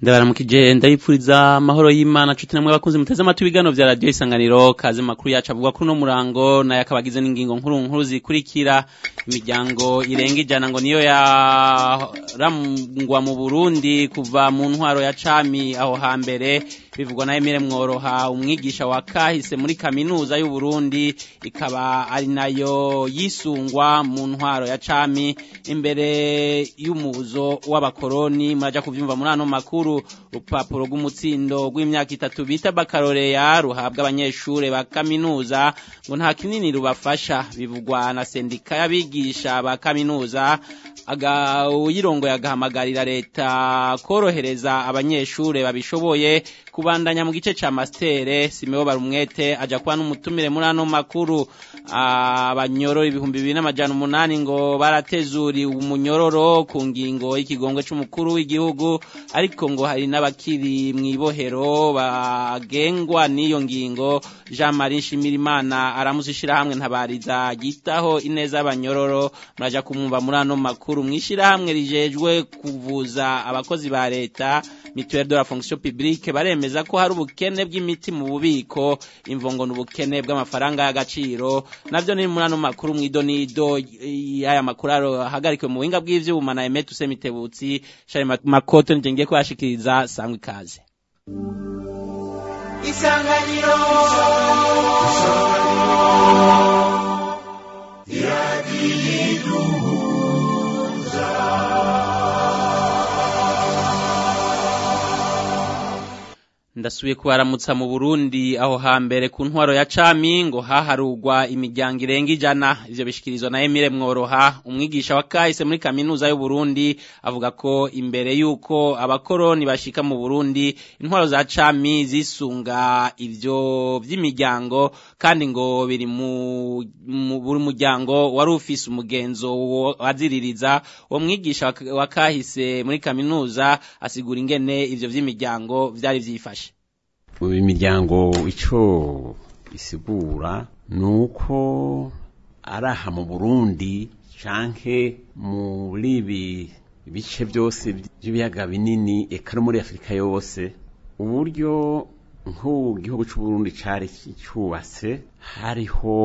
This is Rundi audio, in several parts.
ndabaramukije ndayipfuriza amahoro y'Imana cuti namwe bakunze muteze amatwi ibiganiro vya radio isanganiro kaze makuru yacu avuga kuri no murango naye akabagize n'ingingo nkuru nkuru zikurikira imiryango irenga ijana ngo niyo yarangwa mu Burundi kuva mu ntwaro ya cami aho hambere bivugwa na Emile Mworoha umwigisha wa kahise muri kaminuza y'u Burundi ikaba ari nayo yisungwa mu ntwaro ya cami imbere y'umuzo w'abakoroni muraja kuvyumva muri ano makuru rupapuro rw'umutsindo rw'imyaka itatu bita bakaroreya ruhabwa abanyeshure ba kaminuza ngo nta kinini rubafasha bivugwa na sendika y'abigisha ba kaminuza aga uyirongoye agahamagarira leta korohereza abanyeshure babishoboye kubandanya mu gice ca mastere Simeo Barumwete aja kuba n'umutumire muri ano makuru abanyororo ibihumbi bibiri n'amajana umunani ngo baratezuri umunyororo ku ngingo y'ikigongwe c'umukuru w'igihugu ariko ngo hari n'abakiri mw'ibohero bagengwa n'iyo ngingo Jean Marie Shimirimana aramuzishira hamwe ntabariza gitaho ineza y'abanyororo muraja kumwumva muri ano makuru mwishira hamwe rijejwe kuvuza abakozi ba leta mutuelle de la fonction publique baremeza ko hari ubukene bw'imiti mu bubiko imvongo n'ubukene bw'amafaranga y'agaciro navyo ni muri ano makuru mw'idonido y'aya makuru ahagarikiwe mu buhinga bw'ivyuma na Emet Usemitebutsi Shari Makoto nije ngiye kubashikiriza sangwa ikaze Isanganiro ndasubiye kubaramutsa mu Burundi aho hambere ku ntwaro ya cami ngo haharugwa imiryango irenga ijana ivyo bishikirizwa na Emile Mworoha umwigisha wa kahise muri kaminuza y'u Burundi avuga ko imbere yuko abakoroni bashika mu Burundi intwaro za cami zisunga ivyo vy'imiryango kandi ngo biri mu buri muryango wari ufise umugenzo waziririza uwo mwigisha wa kahise muri kaminuza asigura ingene ivyo vy'imiryango vyari vyifashe imiryango icyo isigura ni uko ari aha mu burundi canke muri ibi bice byose by'ibiyaga binini eka no muri afurika yose uburyo nk'ubu igihugu cy'uburundi cyari cyubatse hariho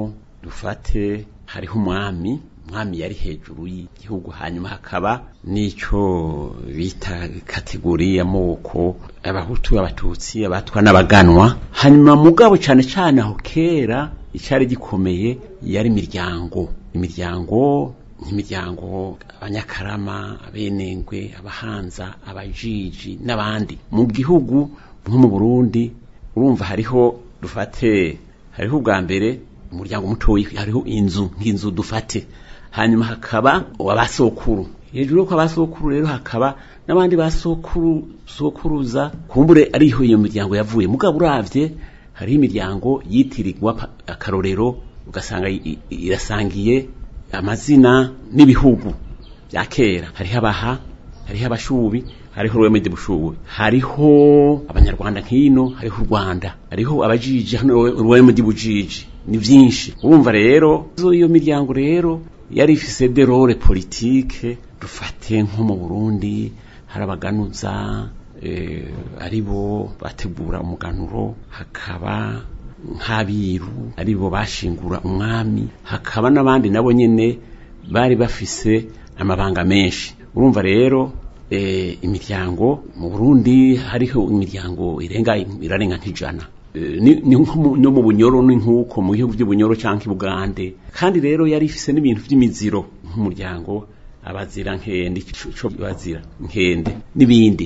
dufate hariho umwami umwami yari hejuru y'igihugu hanyuma hakaba n'icyo bita kategori y'amoko abahutu abatutsi abatwa n'abaganwa hanyuma mugabo cyane cyane aho kera icyari gikomeye yari imiryango imiryango nk'imiryango abanyakarama abenengwe abahanza abajiji n'abandi mu gihugu nko mu burundi urumva hariho dufate hariho ubwa mbere umuryango mutoyi hariho inzu nk'inzu dufate hanyuma hakaba abasokuru hejuru yo abasokuru rero hakaba n'abandi basokuru sokuruza kumbure ariho iyo miryango yavuye mugabo uravye hariho imiryango yitirirwa akarorero ugasanga irasangiye amazina n'ibihugu bya kera hariho abaha hariho abashubi hariho urwemedi bushubi hariho abanyarwanda nk'ino hariho u rwanda hariho abajiji hano urwemedi bujiji ni vyinshi urumva rero iyo miryango rero yari ifise de role politique dufate nko mu Burundi harabaganuza eh, aribo bategura umuganuro hakaba nk'abiru aribo bashingura umwami hakaba n'abandi nabo nyene bari bafise amabanga menshi urumva rero eh, imiryango mu Burundi hariho imiryango irenga irarenga nk'ijana ni no mu bunyoro ni nk'uko mu bihugu by'ubunyoro cyangwa ibugande kandi rero yari ifise n'ibintu by'imiziro nk'umuryango abazira nkende ico bazira nkende n'ibindi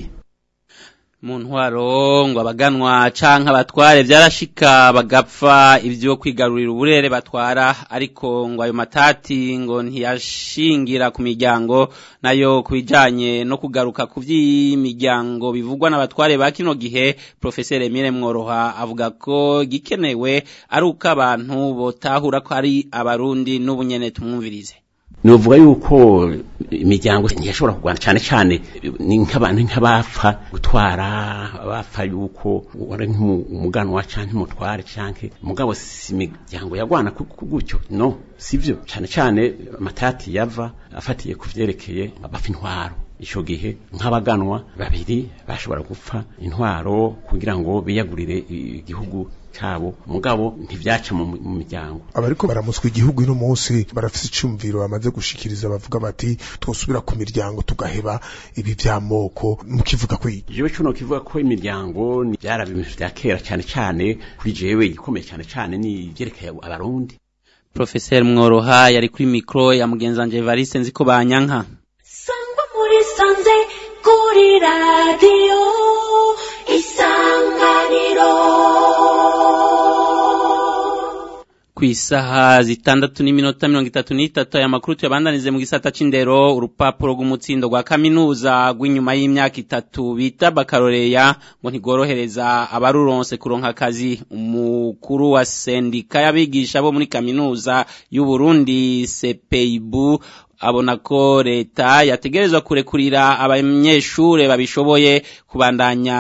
mu ntwaro ngo abaganwa canke abatware vyarashika bagapfa ivyo kwigarurira uburere batwara ariko ngo ayo matati ngo ntiyashingira ku miryango nayo kubijanye no kugaruka ku vy'imiryango bivugwa n'abatware ba kino gihe professeur Emile Mworoha avuga ko gikenewe ari uko abantu botahura ko ari abarundi n'ubunyene tumwumvirize novuga yuko imiryango ntiyashobora kurwana cyane cyane ni nk'abantu nk'abapfa gutwara abapfa yuko wari nk'umuganwa cyangwa umutware cyangwa umugabo si imiryango yagwana gutyo no sivyo cyane cyane amatati yava afatiye ku vyerekeye abapfa intwaro ico gihe nk'abaganwa babiri bashobora gupfa intwaro kugira ngo biyagurire igihugu cabo mugabo ntivyaca mu mu miryango abariko baramuswa igihugu ino munsi barafise icumviro bamaze gushikiriza bavuga bati twosubira ku miryango tugaheba ibi vy'amoko mukivuga ko iki jewe cuno kivuga ko imiryango ni vyara ibintu vya kera cane cane kuri jewe igikomeye cane cane ni ivyerekeye abarundi Professor Mworoha yari kuri micro ya mugenzanje Evariste nziko banyanka sangwa muri sanze kuri radiyo isanganiro Kwisaha zitandatu n'iminota mirongo itatu n'itatu aya makuru tuyabandanize mu gisata c'indero urupapuro rw'umutsindo rwa kaminuza rw'inyuma y'imyaka itatu bita bakaroreya ngo ntigorohereza abaruronse kuronka akazi umukuru wa sendika y'abigisha bo muri kaminuza y'u Burundi CPIBU abona ko leta yategerezwa kurekurira abanyeshure babishoboye kubandanya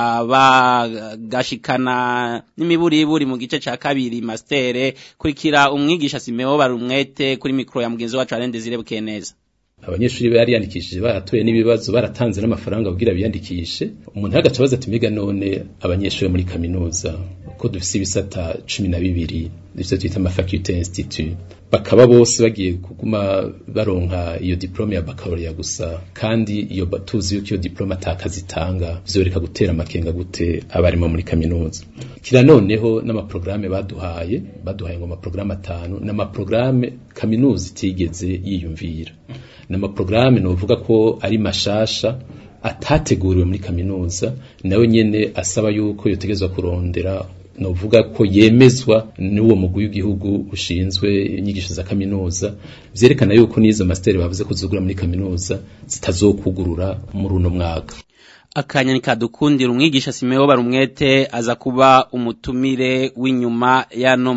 bagashikana n'imiburiburi mu gice ca kabiri mastere kurikira umwigisha Simeo barumwete kuri mikro ya mugenzi wacu Arende Zirebukeye neza abanyeshuri bariyandikishije baratoye n'ibibazo baratanze n'amafaranga kugira biyandikishe umuntu agaca abaza ati mbega none abanyeshuri muri kaminuza ko dufise ibisata cumi na bibiri ivyo twita amafaculte institut bakaba bose bagiye kuguma baronka iyo diplome ya baccalaureat gusa kandi iyo tuzi yuko iyo diplome atakazi itanga vyoreka gutera amakenga gute abarimo muri kaminuza kira noneho n'amaprograme baduhaye baduhaye ngo amaprograme atanu n'amaprograme kaminuza itigeze yiyumvira n'amaprograme novuga ko ari mashasha atateguriwe muri kaminuza nawe nyene asaba yuko yotegezwa kurondera novuga ko yemezwa n'uwo mugwi w'igihugu ushinzwe inyigisho za kaminuza vyerekana yuko n'izo master bavuze ko zugura muri kaminuza zitazokugurura muri uno mwaka akanya nikadukundira umwigisha Simeo barumwete aza kuba umutumire w'inyuma yano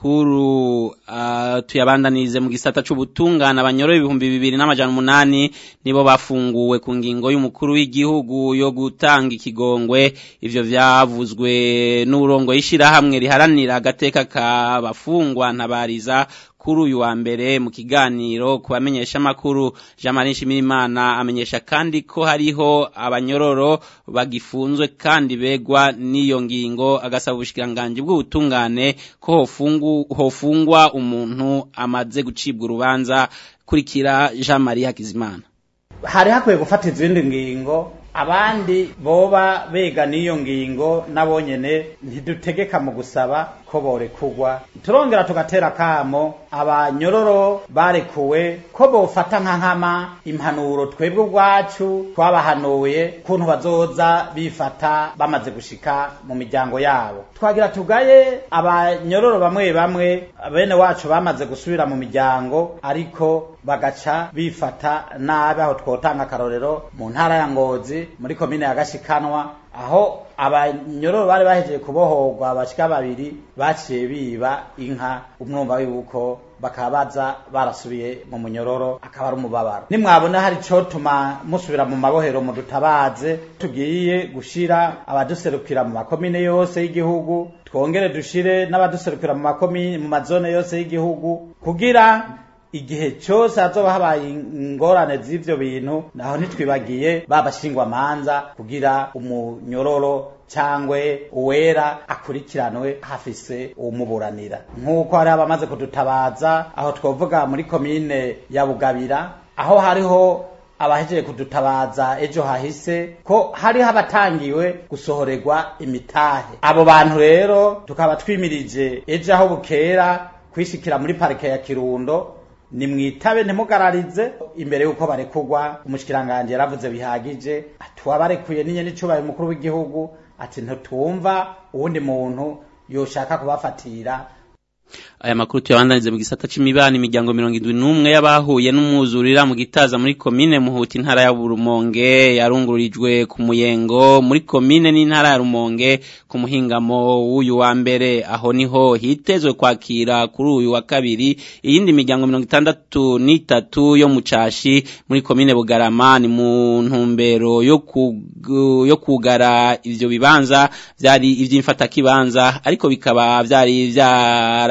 makuru uh, tuyabandanirize mu gisata c'ubutungana abanyoro ibihumbi bibiri n'amajana umunani nibo bafunguwe ku ngingo y'umukuru w'igihugu yo gutanga ikigongwe ivyo vyavuzwe n'urongo y'ishirahamwe riharanira agateka k'abafungwa ntabariza kuri uyu wa mbere mu kiganiro ku bamenyesha makuru Jean Marie Shimirimana amenyesha kandi ko hariho abanyororo bagifunzwe kandi begwa n'iyo ngingo agasaba ubushikiranganje bw'ubutungane ko hofungu hofungwa umuntu amaze gucibwa urubanza kurikira Jean Marie Hakizimana hari hakwiye gufata izindi ngingo abandi boba bega n'iyo ngingo nabonyene ntidutegeka mu gusaba ko borekugwa turongera tugatera kamo abanyororo barekuwe ko bofata nka nkama impanuro twebwe ubwacu twabahanuye kuntu bazoza bifata bamaze gushika mu miryango yabo twagira tugaye abanyororo bamwe bamwe bene wacu bamaze gusubira mu miryango ariko bagaca bifata nabi aho twotanga akarorero mu ntara ya ngozi muri komine ya gashikanwa aho abanyororo bari bahejeje kubohorwa bashika babiri baciye biba inka umwumva yuko bakaba baza barasubiye mu munyororo akaba ari umubabaro nimwabona hari cotuma musubira mu mabohero mu dutabaze tugiye gushira abaduserukira mu makomine yose y'igihugu twongere dushire n'abaduserukira mu makomine mu mazone yose y'igihugu kugira igihe cyose hazoba habaye ingorane z'ivyo bintu naho ntitwibagiye babashingwa manza kugira umunyororo cyangwe uwera akurikiranwe hafise umuburanira nk'uko hari abamaze kudutabaza aho twovuga muri komine ya bugabira aho hariho abahejeje kudutabaza ejo hahise ko hariho abatangiwe gusohorerwa imitahe abo bantu rero tukaba twimirije ejo aho bukera kwishikira muri parike ya kirundo ni mwitabe ntimugararize imbere y'uko barekugwa umushikiranganje yaravuze bihagije tuwabarekuye n'inye n'icubaye umukuru w'igihugu ati ntutumva uwundi muntu yoshaka kubafatira aya makuru tuyabandanize mu gisata c'imibano imiryango mirongo indwi n'umwe y'abahuye n'umwuzurira mu gitaza muri komine muhuta intara ya Rumonge yarungururijwe ku muyengo muri komine n'intara ya Rumonge ku muhingamo w'uyu wa mbere aho niho hitezwe kwakira kuri uyu wa kabiri iyindi miryango mirongo itandatu n'itatu yo mu cashi muri komine Bugarama ni mu ntumbero yo kugu, yo kugara ivyo bibanza vyari ivy'imfata kibanza ariko bikaba vyari vyara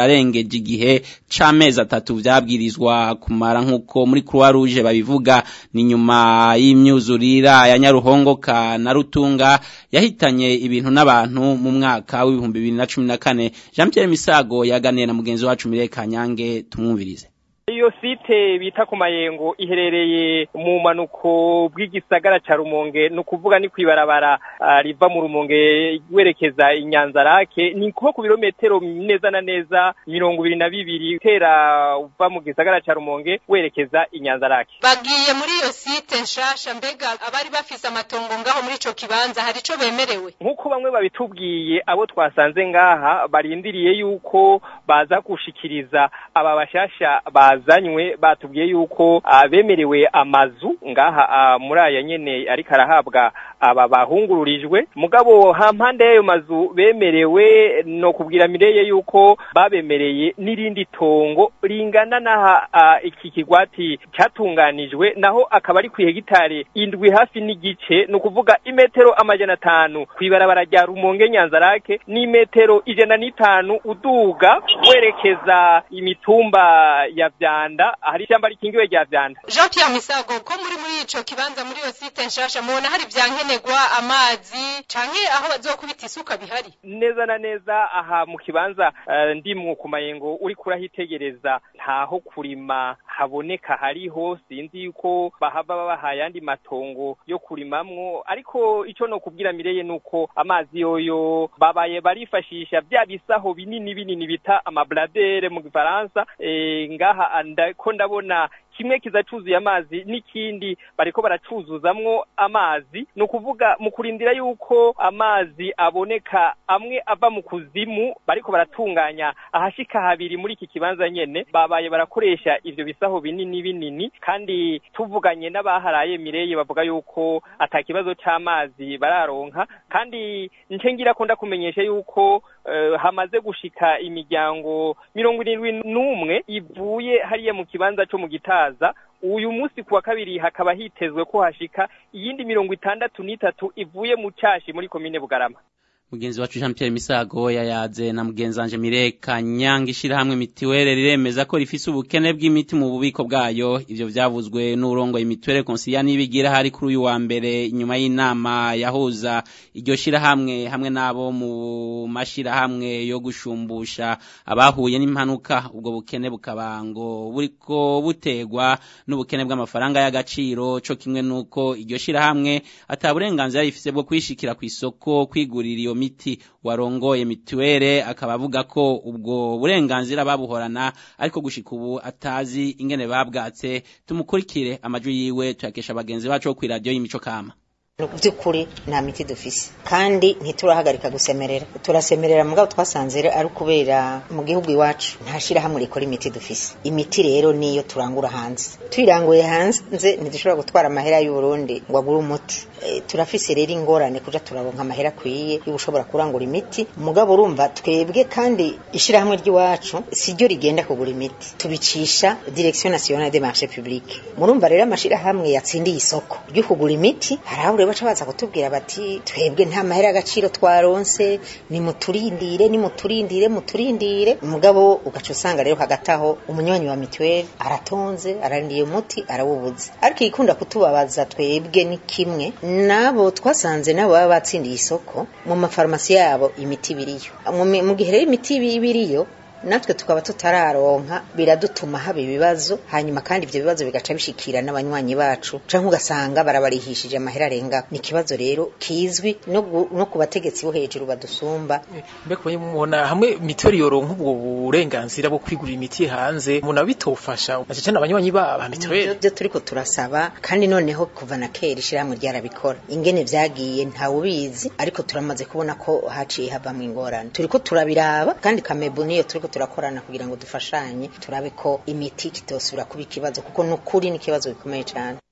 bararengeje igihe c'amezi atatu vyabwirizwa kumara nk'uko muri Croix Rouge babivuga ni nyuma y'imyuzurira ya Nyaruhongoka na Rutunga yahitanye ibintu n'abantu mu mwaka w'ibihumbi bibiri na cumi na kane Jean Pierre Misago yaganiye na mugenzi wacu Mireye Kanyange tumwumvirize iyo site bita ku mayengo iherereye mu manuko bw'igisagara ca rumonge ni ukuvuga ni kwibarabara uh, riva mu rumonge werekeza inyanzarake ni nko ku birometero neza na neza mirongo ibiri na bibiri utera uva mu gisagara ca rumonge werekeza inyanzarake bagiye muri iyo site nshasha mbega abari bafise amatongo ngaho muri ico kibanza hari ico bemerewe nk'uko bamwe babitubwiye abo twasanze ngaha barindiriye yuko baza gushikiriza aba bashasha ba bazanywe batubwiye yuko bemerewe amazu ngaha muri aya nyene ariko arahabwa aba bahungururijwe mugabo hampande y'ayo mazu bemerewe no kubwira mireye yuko babemereye n'irindi tongo ringana n'aha iki kigwati cyatunganijwe naho akaba ari ku hegitare indwi hafi n'igice ni ukuvuga imetero amajana atanu kw'ibarabara rya rumonge nyanzarake n'imetero ijana n'itanu uduga werekeza imitumba ya vyanda hari ishyamba rikingiwe rya vyanda Jean Pierre Misago ko muri muri ico kibanza muri iyo site nshasha mubona hari vyankenerwa amazi canke aho bazokubita isuka bihari neza na neza aha mu kibanza uh, ndimwo ku mayengo uri kurahitegereza ntaho kurima haboneka hariho sinzi yuko bahava babaha ayandi matongo yo kurimamwo ariko ico no kubwira mireye nuko amazi yoyo babaye barifashisha bya bisaho binini binini bita amabladere mu gifaransa e, ngaha ko ndabona kimwe kiza cuzuye amazi n'ikindi bariko baracuzuzamwo amazi ni ukuvuga mu kurindira yuko amazi aboneka amwe ava mu kuzimu bariko baratunganya ahashika habiri muri iki kibanza nyene babaye barakoresha ivyo bisaho binini binini kandi tuvuganye n'abaharaye mireye bavuga yuko ata kibazo c'amazi bararonka kandi nce ngira ko ndakumenyesha yuko uh, hamaze gushika imiryango mirongo irindwi n'umwe ivuye hariya mu kibanza co mu gitaza uyu munsi kuwa kabiri hakaba hitezwe ko hashika iyindi mirongo itandatu n'itatu ivuye mu cashi muri komine bugarama mugenzi wacu Jean Pierre Misago yayaze na mugenzi wanje Mire Kanyanga ishirahamwe mitiwere riremeza ko rifise ubukene bw'imiti mu bubiko bwayo ivyo vyavuzwe n'urongo imitiwere konsilia nibigira hari kuri uyu wa mbere inyuma y'inama yahuza iryo shirahamwe hamwe nabo mu mashirahamwe yo gushumbusha abahuye n'impanuka ubwo bukene bukaba ngo buriko butegwa n'ubukene bw'amafaranga y'agaciro co kimwe nuko iryo shirahamwe ataburenganzira rifise bwo kwishikira ku isoko kwigurira iyo miti warongoye mituwere akaba avuga ko ubwo burenganzira babuhorana ariko gushika ubu atazi ingene babwatse tumukurikire amajwi yiwe tuyakesha bagenzi bacu ku radio y'imico kama by'ukuri nta miti dufise kandi ntiturahagarika gusemerera turasemerera mugabo twasanze ari kubera mu gihugu iwacu nta shirahamwe rikora imiti dufise imiti rero niyo turangura hanze tuyiranguye hanze ntidushobora gutwara amahera y'u Burundi ngo agure umuti e, turafise rero ingorane kuja turaronka amahera akwiye yo gushobora kurangura imiti mugabo urumva twebwe kandi ishirahamwe ry'iwacu siryo rigenda kugura imiti tubicisha direction nationale des marchés publics murumva rero amashirahamwe yatsindiye isoko ryo kugura imiti harahure baca baza kutubwira bati twebwe nta mahera agaciro twaronse ni muturindire ni muturindire muturindire mugabo ugaca usanga rero hagati aho umunywanyi wa mituweli aratonze ararindiye umuti arawubuze ariko igikunda kutubabaza twebwe ni kimwe nabo twasanze nabo baba batsindiye isoko mu mafarumasi yabo imiti biriyo mu gihe rero imiti biriyo natwe tukaba tutararonka biradutuma haba ibibazo hanyuma kandi ibyo bibazo bigaca bishikira n'abanywanyi bacu canke ugasanga barabarihishije amahera arenga ni ikibazo rero kizwi no, no ku bategetsi bo hejuru badusumba mbega mubona hamwe mituweli yoronka ubwo burenganzira bwo kwigurira imiti hanze muna bitofasha na cyane abanywanyi ba mituweli byo turiko turasaba kandi noneho kuva na kera ishirahamwe ryarabikora ingene vyagiye ntawe ubizi ariko turamaze kubona ko haciye havamwo ingorane turiko turabiraba kandi kamebu niyo turiko turakorana kugira ngo dufashanye turabe ko imiti kitosubira kuba ikibazo kuko nukuri ni ikibazo gikomeye cyane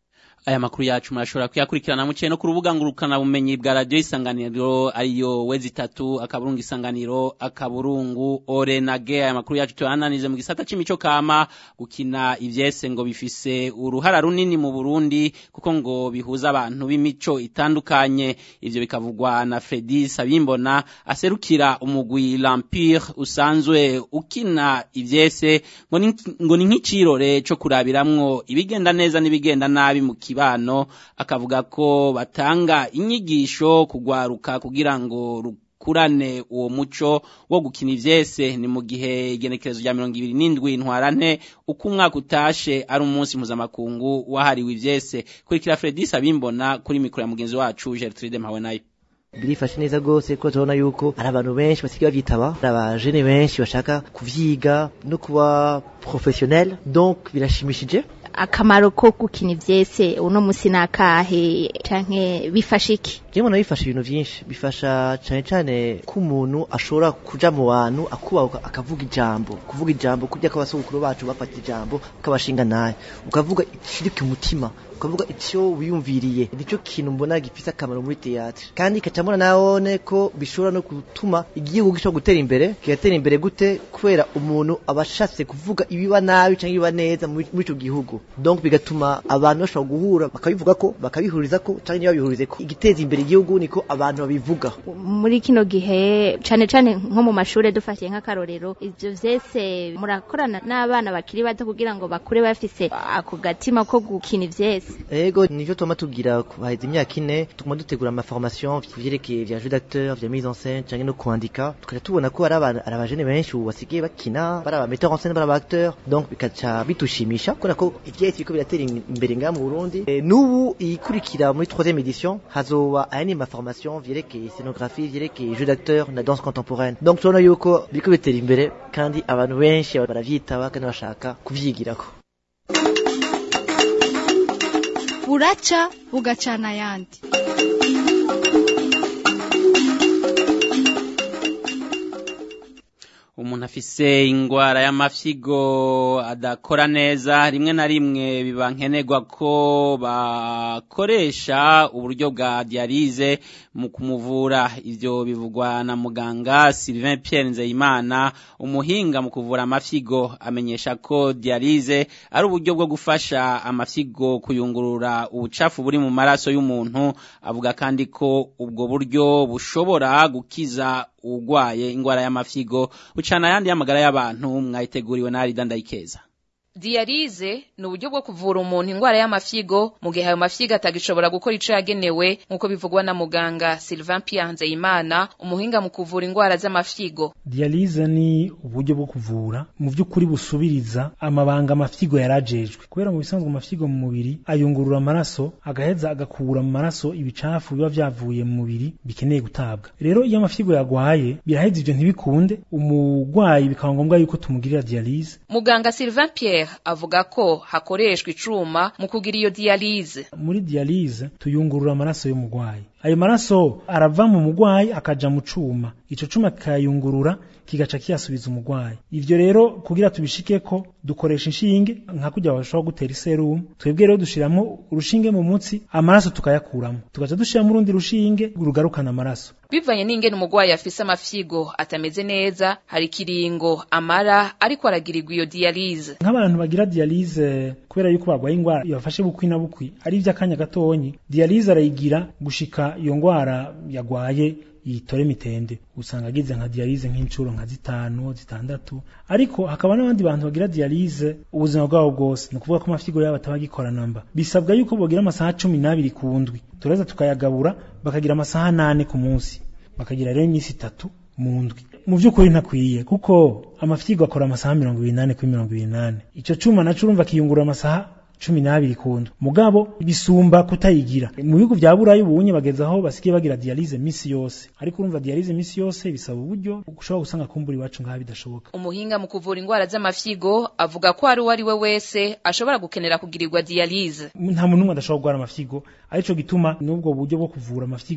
aya makuru yacu murashobora kuyakurikirana muciye no ku rubuga ngurukana bumenyi bwa radio isanganiro ariyo wezi itatu akaburungu isanganiro akaburungu orenage aya makuru yacu tuyananize mu gisata c'imico kama gukina ivyese ngo bifise uruhara runini mu Burundi kuko ngo bihuza abantu b'imico itandukanye ivyo bikavugwa na Fredi Sabimbona aserukira umugwi L'Empire usanzwe ukina ivyese ngo ni ngo ni nk'icirore co kurabiramwo ibigenda neza n'ibigenda nabi mu kibano akavuga ko batanga inyigisho kugwaruka kugira ngo rukurane uwo muco wo gukina ivyese ni mu gihe igenekerezo rya mirongo ibiri n'indwi ntwarante uko umwaka utashe ari umunsi mpuzamakungu wahariwe ivyese kurikira Fredis abimbona kuri mikoro ya mugenzi wacu Gertrude Mpawenayo birifashe neza rwose ko tubona yuko hari abantu benshi basigaye bavyitaba hari abajene benshi bashaka kuvyiga no kuba professionnel donc birashimishije akamaro ko gukina ivyese uno musi nakahe canke bifasha iki jewe mbona bifasha ibintu vyinshi bifasha cane cane ko umuntu ashobora kuja mu bantu akubahuka akavuga ijambo kuvuga ijambo kurya ko abasogokuru bacu bafata ijambo kabashinga naye ukavuga ikiri ku mutima ukavuga icyo wiyumviriye nicyo kintu mbona gifise akamaro muri théâtre kandi kacamona nawone ko bishobora no gutuma igihugu gishobora gutera imbere kigatera imbere gute kubera umuntu abashatse kuvuga ibiba nabi canke ibiba neza muri ico gihugu donc bigatuma abantu bashobora guhura bakabivuga ko bakabihuriza ko canke ntibabihurize ko igiteza imbere igihugu niko abantu babivuga muri kino gihe cane cane nko mu mashure dufatiye nk'akarorero ivyo vyese murakorana n'abana bakiri bato kugira ngo bakure bafise ako gatima ko gukina ivyese ego nivyo tuma tugira haheze imyaka ine tuguma dutegura ama formation vyerekeye vya jeu d'acteur vya mise en scène canke no kwandika tukaja tubona ko ari abana ari abajene benshi ubu basigaye bakina bari aba metteur en scène bari aba acteur donc bikaca bitushimisha kubera ko ivyahise biriko biratera imbere ngaha mu Burundi e, n'ubu ikurikira muri troisième édition hazoba ayandi ma formation vyerekeye scénographie vyerekeye jeu d'acteur na danse contemporaine donc tubona yuko biriko bitera imbere kandi abantu benshi baravyitaba kandi bashaka kuvyigirako buraca bugacana ayandi umuntu afise ingwara y'amafyigo adakora neza rimwe na rimwe biba nkenerwa ko bakoresha uburyo bwa dialyse mu kumuvura ivyo bivugwa na muganga Sylvain Pierre Nzeyimana umuhinga mu kuvura amafyigo amenyesha ko dialyse ari uburyo bwo gufasha amafyigo kuyungurura ubucafu buri mu maraso y'umuntu avuga kandi ko ubwo buryo bushobora gukiza ugwaye ingwara y'amafyigo ucana yandi y'amagara y'abantu mwayiteguriwe na Arida Ndayikeza Dialize ni uburyo bwo kuvura umuntu ingwara y'amafyigo mu gihe ayo mafyigo atagishobora gukora ico yagenewe nk'uko bivugwa na muganga Sylvain Pierre Nzeyimana umuhinga mu kuvura ingwara z'amafyigo Dialize ni uburyo bwo kuvura mu vy'ukuri busubiriza amabanga amafyigo yarajejwe kubera mu bisanzwe amafyigo mu mubiri ayungurura amaraso agaheza agakura mu maraso ibicafu biba vyavuye mu mubiri bikeneye gutabwa rero iyo amafyigo yagwaye biraheza ivyo ntibikunde umugwayi bikaba ngombwa yuko tumugirira dialyse muganga Sylvain Pierre avuga ko hakoreshwa icuma mu kugira iyo dialyse muri dialyse tuyungurura amaraso y'umugwayi ayo maraso arava mu mugwayi akaja mu cuma ico cuma kikayungurura kigaca kiyasubiza umugwayi ivyo rero kugira tubishikeko dukoresha inshinge nka kujya bashobora gutera iserumu twebwe rero dushiramo urushinge mu mutsi amaraso tukayakuramo tugaca dushiramo urundi rushinge rugarukana amaraso bivanye n'ingene umugwayi afise amafyigo atameze neza hari kiringo amara ariko aragirirwa iyo dialyse nk'abantu bagira dialyse kubera yuko bagwaye ingwara ibafashe bukwi na bukwi ari ivy'akanya gatonyi dialyse arayigira gushika iyo ngwara yagwaye yitore mitende usanga agize nka dialyse nk'incuro nka zitanu zitandatu ariko hakaba n'abandi bantu bagira dialyse ubuzima bwabo bwose ni ukuvuga ko amafyigo yabo atabagikora namba bisabwa yuko bogira amasaha cumi n'abiri ku ndwi tureza tukayagabura bakagira amasaha nane ku munsi bakagira rero iminsi itatu mu ndwi mu by'ukuri ntakwiye kuko amafyigo akora amasaha mirongo ibiri nane kuri mirongo ibiri nane ico cuma naco urumva kiyungurura amasaha cumi n'abiri kundu mugabo bisumba kutayigira mu bihugu vya burayi ubunye bageze aho basigaye bagira dialyse misi yose ariko urumva dialyse misi yose bisaba uburyo ushobora gusanga kumbura iwacu ngaha bidashoboka umuhinga mu kuvura ingwara z'amafyigo avuga ko hari uwo ari we wese ashobora gukenera kugirirwa dialyse nta muntu umwe adashobora kugwara amafyigo arico gituma n'ubwo buryo bwo kuvura amafyigo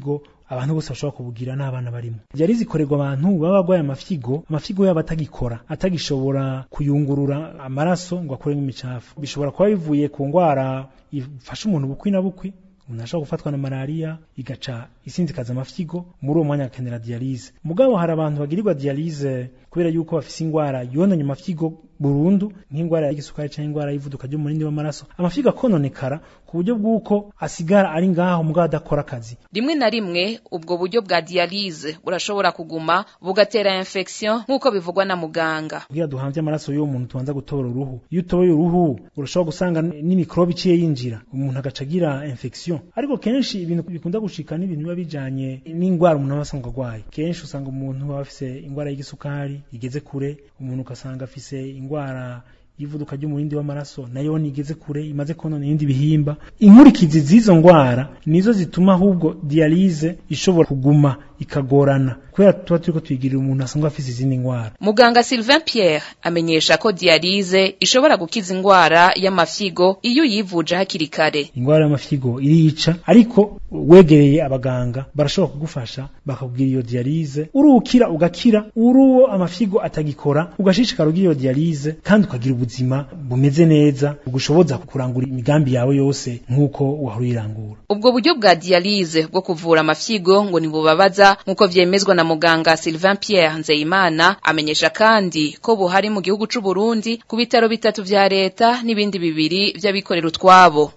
abantu bose bashobora kubugira n'abana barimo dialyse ikorerwa abantu baba barwaye amafyigo amafyigo yabo atagikora atagishobora kuyungurura amaraso ngo akuremo imicafu bishobora kuba bivuye ku ndwara ifasha umuntu bukwi na bukwi umuntu ashobora gufatwa na malaria igaca isinzikaza amafyigo muri uwo mwanya akenera dialyse mugabo hari abantu bagirirwa dialyse kubera yuko bafise ingwara yononye amafyigo burundu nk'ingwara y'igisukari cyangwa ingwara y'ivuduka ry'umurindi w'amaraso amafyigo akononekara ku buryo bw'uko asigara ari ngaho mugabo adakora akazi rimwe na rimwe ubwo buryo bwa dialyse burashobora kuguma bugatera infection nk'uko bivugwa na muganga kugira duhamvye amaraso y'uwo muntu tubanza gutobora uruhu iyo utoboye uruhu urashobora gusanga n'imikrobe iciye yinjira umuntu agaca agira infection ariko kenshi ibintu bikunda gushika n'ibintu biba bijanye n'ingwara umuntu aba asanzwe agwaye kenshi usanga umuntu aba afise ingwara y'igisukari igeze kure umuntu ugasanga afise ingwara y'ivuduka ry'umurindi w'amaraso nayo nigeze kure imaze konona ibindi bihimba inkurikizi z'izo ngwara nizo zituma ahubwo dialyse ishobora kuguma ikagorana kubera tuba turiko tuyigirira umuntu asanzwe afise izindi ngwara muganga Sylvain Pierre amenyesha ko dialyse ishobora gukiza ingwara y'amafyigo iyo uyivuje hakiri kare ingwara y'amafyigo irica ariko wegereye abaganga barashobora kugufasha bakakubwira iyo dialyse urukira ugakira uruwo amafyigo atagikora ugashishikara ugira iyo dialyse kandi ukagira ubuzima bumeze neza bugushoboza kurangura imigambi yawe yose nk'uko wahora uyirangura ubwo buryo bwa dialyse bwo kuvura amafyigo ngo ntibubabaza nk'uko vyemezwa na muganga Sylvain Pierre Nzeyimana amenyesha kandi ko buhari mu gihugu c'u Burundi ku bitaro bitatu vya leta n'ibindi bibiri vy'abikorera utwabo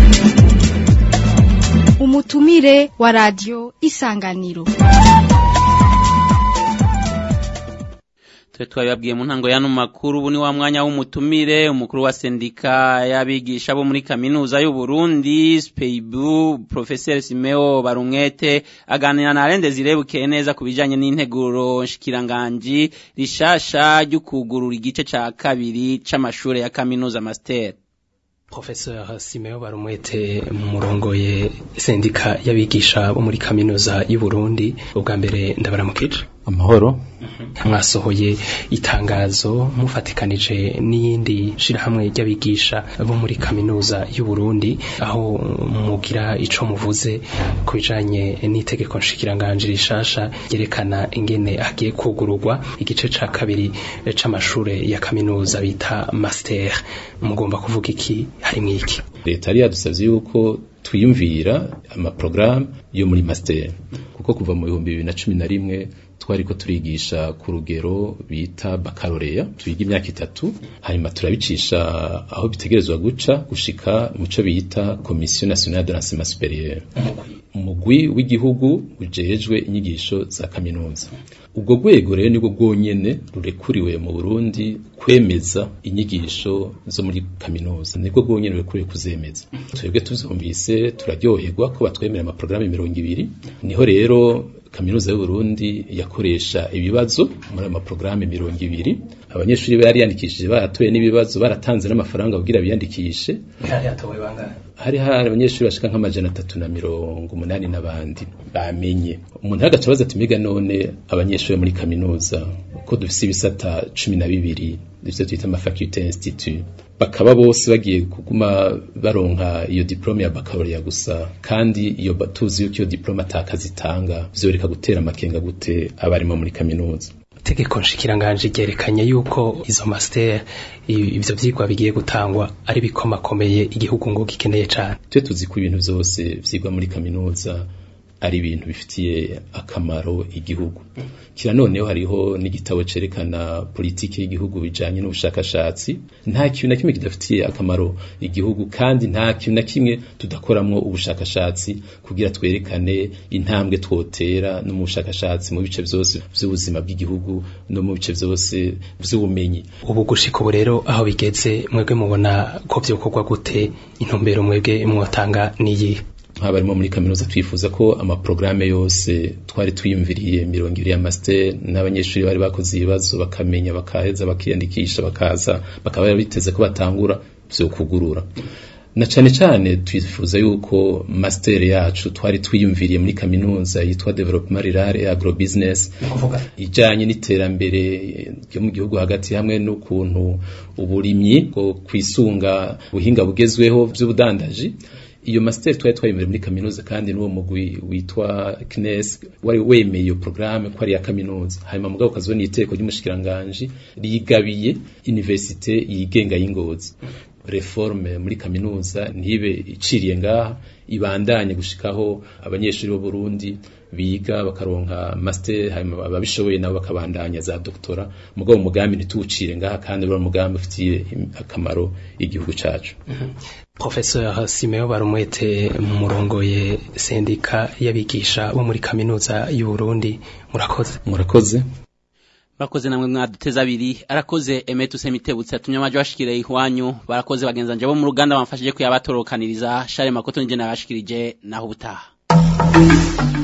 umutumire wa radio isanganiro twe twabibabwiye mu ntango y'ano makuru ubu ni wa mwanya w'umutumire umukuru wa sendika y'abigisha bo muri kaminuza y'u Burundi Speibu Professeur Simeo Barumwete aganira na Arende zirebukeye neza ku bijanye n'integuro nshikiranganji rishasha ryo kugurura igice ca kabiri c'amashure ya kaminuza master Professeur Simeo Barumwete murongoye sendika y'abigisha bo muri kaminuza y'u Burundi ubwa mbere ndabaramukije amahoro mwasohoye itangazo mufatikanije n'iyindi shirahamwe ry'abigisha bo muri kaminuza y'u Burundi aho mugira ico muvuze ku bijanye n'itegeko nshikiranganje rishasha ryerekana ingene hagiye kugururwa igice ca kabiri c'amashure ya kaminuza bita master mugomba kuvuga iki harimwo iki leta yari yadusavye yuko twiyumvira amaprograme yo muri master kuko kuva mu bihumbi bibiri na cumi na rimwe twariko turigisha ku rugero bita bakaloreya twiga imyaka itatu hanyuma turabicisha aho bitegerezwa guca gushika muco bita komisiyo nationale de l'enseignement supérieur umugwi w'igihugu ujejwe inyigisho za kaminuza ubwo rwego rero nibwo bwonyene rurekuriwe mu Burundi kwemeza inyigisho zo muri kaminuza nibwo bwonyene rurekuriwe kuzemeza twebwe tuvyumvise turaryoherwa ko batwemera amaprograme mirongo ibiri niho rero kaminuza y'u Burundi yakoresha ibibazo muri ama programme mirongo ibiri abanyeshuri bari yandikishije baratoye n'ibibazo baratanze n'amafaranga kugira biyandikishe hari hari abanyeshuri bashika nk'amajana atatu na mirongo umunani n'abandi bamenye umuntu hagaca baza tumiga none abanyeshuri muri kaminuza ko dufise ibisata cumi na bibiri dufise twita ama faculté institut bakaba bose bagiye kuguma baronka iyo diplome ya baccalaureat gusa kandi iyo tuzi yuko iyo diplome atakazitanga vyoreka gutera amakenga gute abarimo muri kaminuza itegeko nshikiranganje ryerekanye yuko izo master ivyo vyigwa bigiye gutangwa ari bikomakomeye igihugu ngo gikeneye cane twe tuzi ko ibintu vyose vyigwa muri kaminuza ari ibintu bifitiye akamaro igihugu kira noneho hariho n'igitabo cerekana politiki y'igihugu bijanye n'ubushakashatsi nta kintu na kimwe kidafitiye akamaro igihugu kandi nta kintu na kimwe tudakoramwo ubushakashatsi kugira twerekane intambwe twotera no mu bushakashatsi mu bice vyose vy'ubuzima bw'igihugu no mu bice vyose vy'ubumenyi ubu gushika ubu rero aho bigeze mwebwe mubona ko vyokorwa gute intumbero mwebwe mwotanga niyihe nk'abarimo muri kaminuza twifuza ko amaprograme yose twari twiyumviriye mirongo ibiri ya master n'abanyeshuri bari bakoze ibibazo bakamenya bakaheza bakiyandikisha bakaza bakaba biteze ko batangura vyo kugurura na cane cane twifuza yuko master yacu twari twiyumviriye muri kaminuza yitwa development rural et agrobusiness ijanye n'iterambere ryo mu gihugu hagati hamwe n'ukuntu uburimyi bwo kwisunga buhinga bugezweho vy'ubudandaji iyo master twari twayemerewe muri kaminuza kandi n'uwo mugwi witwa CNES wari wemeye iyo programme ko ari ya kaminuza hanyuma mugabo kazibona iteko ry'umushikiranganje rigabiye universite yigenga y'ingozi reforme muri kaminuza ntibe iciriye ngaha ibandanye gushikaho abanyeshuri bo Burundi biga bakaronka master hanyuma ababishoboye nabo bakabandanya za doktora mugabo umugambi ntituwucire ngaha kandi uri umugambi ufitiye akamaro igihugu cacu Professeur Simeo Barumwete murongoye sendika y'abigisha bo muri kaminuza y'u Burundi murakoze murakoze Barakoze namwe mwaduteza abiri arakoze Emetu Semitebutse atumye amaje bashikire ihwanyu barakoze bagenzanje bo mu ruganda bamfashije kuyabatorokaniriza Share Makoto nje nabashikirije naho ubutaha